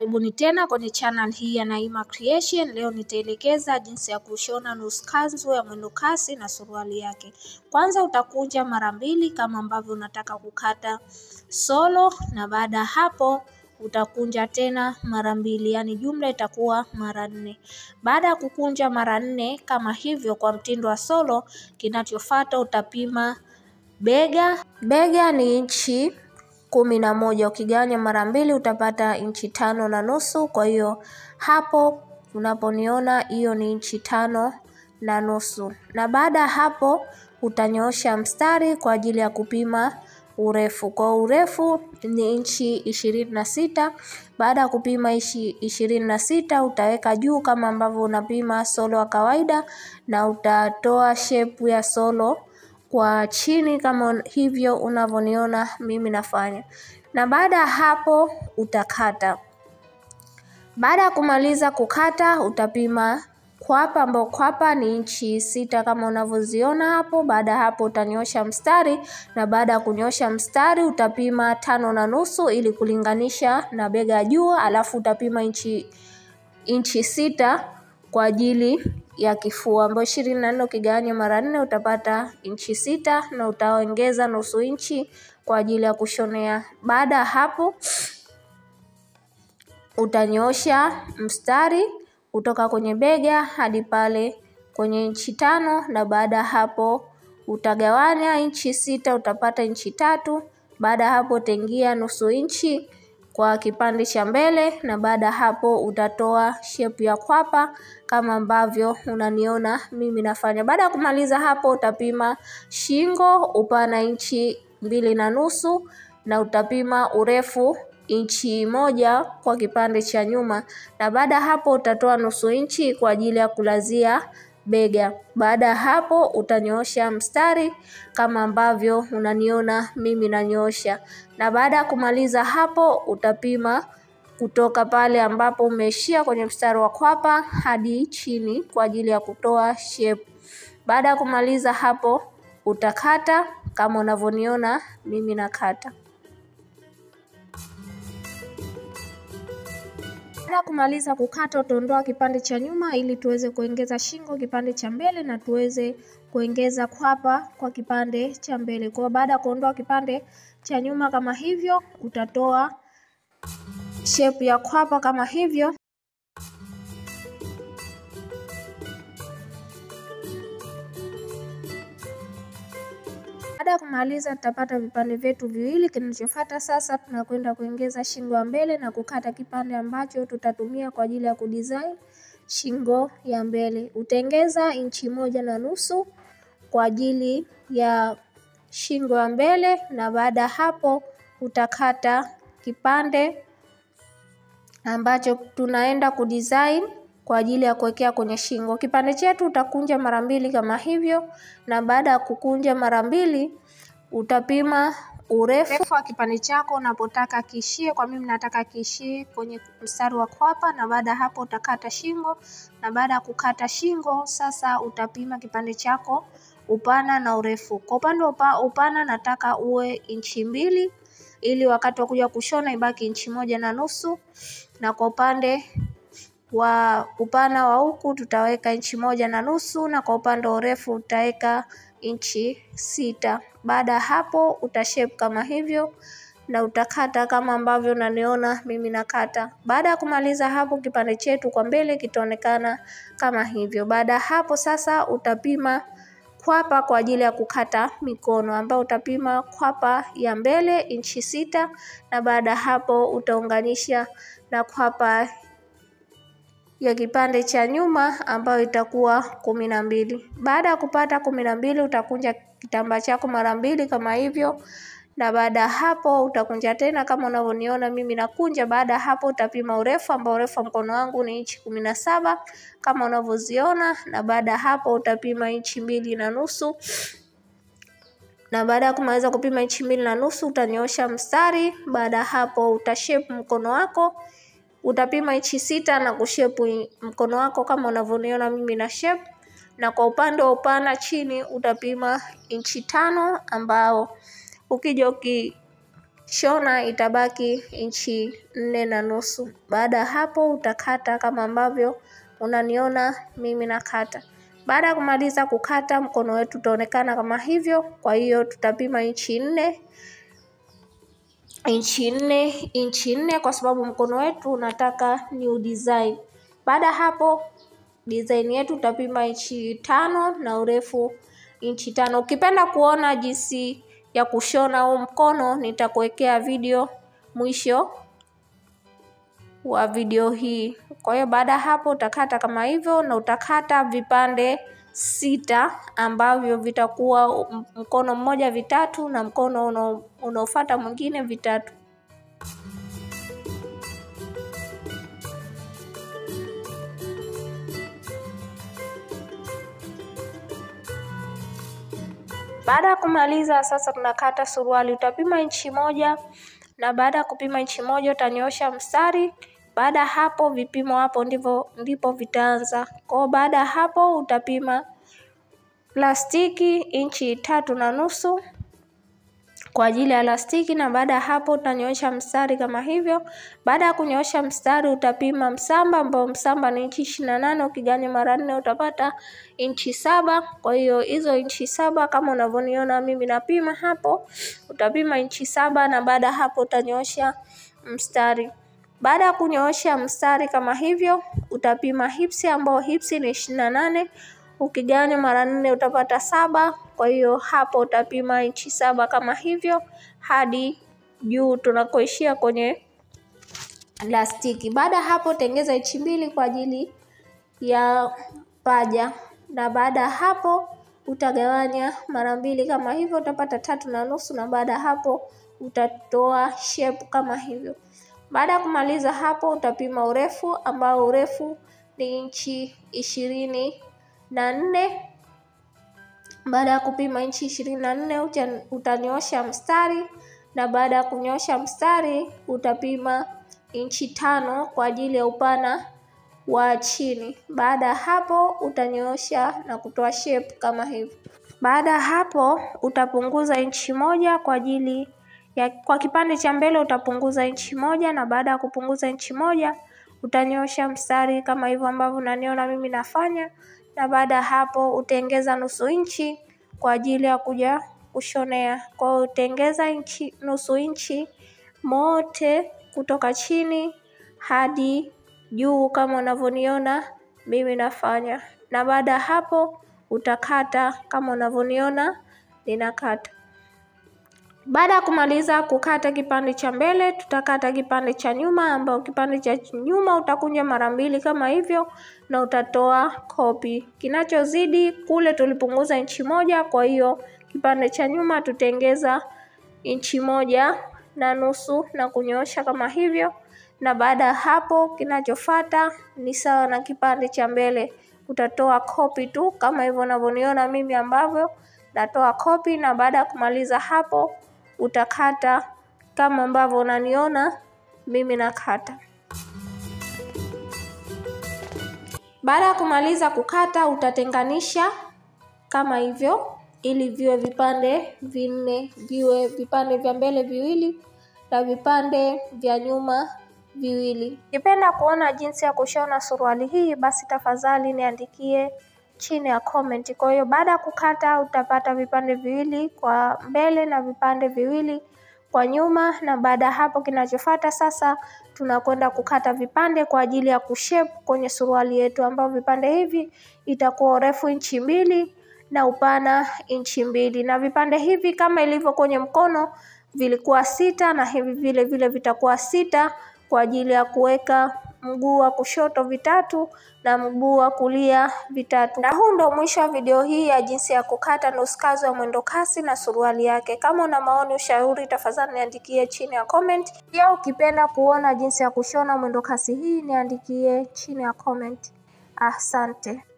Karibuni tena kwenye channel hii ya Naima Creation. Leo nitaelekeza jinsi ya kushona nusu kanzu ya mwendokasi na suruali yake. Kwanza utakunja mara mbili kama ambavyo unataka kukata solo, na baada ya hapo utakunja tena mara mbili, yaani jumla itakuwa mara nne. Baada ya kukunja mara nne kama hivyo kwa mtindo wa solo, kinachofuata utapima bega. Bega ni inchi kumi na moja ukigawanya mara mbili utapata inchi tano na nusu. Kwa hiyo hapo unaponiona hiyo ni inchi tano na nusu, na baada ya hapo utanyoosha mstari kwa ajili ya kupima urefu. Kwa urefu ni inchi ishirini na sita. Baada ya kupima inchi ishirini na sita utaweka juu kama ambavyo unapima solo wa kawaida, na utatoa shepu ya solo kwa chini kama hivyo unavyoniona mimi nafanya, na baada ya hapo utakata. Baada ya kumaliza kukata utapima kwapa, ambao kwapa ni inchi sita kama unavyoziona hapo. Baada ya hapo utanyoosha mstari, na baada ya kunyoosha mstari utapima tano na nusu ili kulinganisha na bega juu, alafu utapima inchi inchi sita kwa ajili ya kifua ambayo ishirini na nne ukigawanya mara nne utapata inchi sita na utaongeza nusu inchi kwa ajili ya kushonea. Baada ya hapo utanyoosha mstari kutoka kwenye bega hadi pale kwenye inchi tano, na baada ya hapo utagawanya inchi sita utapata inchi tatu. Baada ya hapo utaingia nusu inchi kwa kipande cha mbele, na baada ya hapo utatoa shepu ya kwapa kama ambavyo unaniona mimi nafanya. Baada ya kumaliza hapo utapima shingo, upana inchi mbili na nusu na utapima urefu inchi moja kwa kipande cha nyuma, na baada ya hapo utatoa nusu inchi kwa ajili ya kulazia bega. Baada ya hapo utanyoosha mstari kama ambavyo unaniona mimi nanyoosha, na baada ya kumaliza hapo utapima kutoka pale ambapo umeishia kwenye mstari wa kwapa hadi chini kwa ajili ya kutoa shepu. Baada ya kumaliza hapo utakata kama unavyoniona mimi nakata. Baada ya kumaliza kukata utaondoa kipande cha nyuma ili tuweze kuongeza shingo kipande cha mbele na tuweze kuongeza kwapa kwa kipande cha mbele. Kwa baada ya kuondoa kipande cha nyuma kama hivyo, utatoa shepu ya kwapa kama hivyo. Baada ya kumaliza tutapata vipande vyetu viwili. Kinachofuata sasa, tunakwenda kuongeza shingo ya mbele na kukata kipande ambacho tutatumia kwa ajili ya kudesign shingo ya mbele. Utaongeza inchi moja na nusu kwa ajili ya shingo ya mbele, na baada ya hapo utakata kipande ambacho tunaenda kudesign kwa ajili ya kuwekea kwenye shingo. Kipande chetu utakunja mara mbili kama hivyo, na baada ya kukunja mara mbili utapima urefu wa kipande chako unapotaka kiishie. Kwa mimi nataka kiishie kwenye mstari wa kwapa, na baada ya hapo utakata shingo, na baada ya kukata shingo sasa utapima kipande chako upana na urefu. Kwa upande wa upana nataka uwe inchi mbili ili wakati wa kuja kushona ibaki inchi moja na nusu, na kwa upande wa upana wa huku tutaweka inchi moja na nusu na kwa upande wa urefu utaweka inchi sita. Baada ya hapo utashape kama hivyo na utakata kama ambavyo unaniona mimi nakata. Baada ya kumaliza hapo, kipande chetu kwa mbele kitaonekana kama hivyo. Baada ya hapo sasa utapima kwapa kwa ajili ya kukata mikono, ambao utapima kwapa ya mbele inchi sita na baada ya hapo utaunganisha na kwapa ya kipande cha nyuma ambayo itakuwa kumi na mbili. Baada ya kupata kumi na mbili utakunja kitambaa chako mara mbili kama hivyo, na baada ya hapo utakunja tena kama unavyoniona mimi nakunja. Baada ya hapo utapima urefu ambao urefu wa mkono wangu ni inchi kumi na saba kama unavyoziona, na baada ya hapo utapima inchi mbili na nusu na baada ya kumaliza kupima inchi mbili na nusu utanyoosha mstari. Baada ya hapo utashape mkono wako utapima inchi sita na kushepu mkono wako kama unavyoniona mimi na shape, na kwa upande wa upana chini utapima inchi tano ambao ukija uki shona itabaki inchi nne na nusu. Baada ya hapo utakata kama ambavyo unaniona mimi nakata. Baada ya kumaliza kukata, mkono wetu utaonekana kama hivyo. Kwa hiyo tutapima inchi nne inchi nne inchi nne kwa sababu mkono wetu unataka new design. Baada ya hapo design yetu utapima inchi tano na urefu inchi tano. Ukipenda kuona jinsi ya kushona huu mkono, nitakuwekea video mwisho wa video hii. Kwa hiyo baada ya hapo utakata kama hivyo, na utakata vipande sita ambavyo vitakuwa mkono mmoja vitatu na mkono unaofuata mwingine vitatu. Baada ya kumaliza sasa, tunakata suruali. Utapima inchi moja, na baada ya kupima inchi moja utanyoosha mstari. Baada ya hapo vipimo hapo ndivyo ndipo vitaanza. Kwa baada ya hapo utapima plastiki inchi tatu na nusu kwa ajili ya lastiki, na baada ya hapo utanyoosha mstari kama hivyo. Baada ya kunyoosha mstari utapima msamba, ambao msamba ni inchi ishirini na nane ukiganya mara nne utapata inchi saba. Kwa hiyo hizo inchi saba kama unavyoniona mimi napima hapo, utapima inchi saba na baada ya hapo utanyoosha mstari. Baada ya kunyoosha mstari kama hivyo, utapima hipsi ambao hipsi ni ishirini na nane ukiganya mara nne utapata saba. Kwa hiyo hapo utapima inchi saba kama hivyo hadi juu tunakoishia kwenye lastiki. Baada ya hapo tengeza inchi mbili kwa ajili ya paja, na baada ya hapo utagawanya mara mbili kama hivyo utapata tatu na nusu, na baada ya hapo utatoa shape kama hivyo. Baada ya kumaliza hapo utapima urefu ambao urefu ni inchi ishirini na nne. Baada ya kupima inchi ishirini na nne utanyoosha mstari, na baada ya kunyoosha mstari utapima inchi tano kwa ajili ya upana wa chini. Baada ya hapo utanyoosha na kutoa shape kama hivyo. Baada ya hapo utapunguza inchi moja kwa ajili ya kwa kipande cha mbele utapunguza inchi moja, na baada ya kupunguza inchi moja utanyoosha mstari kama hivyo ambavyo unaniona mimi nafanya, na baada ya hapo utaongeza nusu inchi kwa ajili ya kuja kushonea. Kwa hiyo utaongeza inchi nusu inchi mote kutoka chini hadi juu kama unavyoniona mimi nafanya, na baada ya hapo utakata kama unavyoniona ninakata. Baada ya kumaliza kukata kipande cha mbele, tutakata kipande cha nyuma, ambao kipande cha nyuma utakunja mara mbili kama hivyo, na utatoa kopi. Kinachozidi kule tulipunguza inchi moja, kwa hiyo kipande cha nyuma tutengeza inchi moja na nusu na kunyoosha kama hivyo, na baada ya hapo kinachofuata ni sawa na kipande cha mbele, utatoa kopi tu kama hivyo unavyoniona mimi ambavyo natoa kopi, na baada ya kumaliza hapo utakata kama ambavyo unaniona mimi nakata. Baada ya kumaliza kukata utatenganisha kama hivyo, ili viwe vipande vinne, viwe vipande vya mbele viwili na vipande vya nyuma viwili. Ukipenda kuona jinsi ya kushona suruali hii, basi tafadhali niandikie chini ya comment. Kwa hiyo baada ya kukata utapata vipande viwili kwa mbele na vipande viwili kwa nyuma, na baada ya hapo kinachofuata sasa tunakwenda kukata vipande kwa ajili ya kushape kwenye suruali yetu, ambao vipande hivi itakuwa urefu inchi mbili na upana inchi mbili, na vipande hivi kama ilivyo kwenye mkono vilikuwa sita na hivi vile vile vitakuwa sita kwa ajili ya kuweka mguu wa kushoto vitatu na mguu wa kulia vitatu. Na huu ndo mwisho wa video hii ya jinsi ya kukata nusu kazi wa mwendo kasi na suruali yake. Kama una maoni, ushauri, tafadhali niandikie chini ya comment. Pia ukipenda kuona jinsi ya kushona mwendo kasi hii, niandikie chini ya comment. Asante.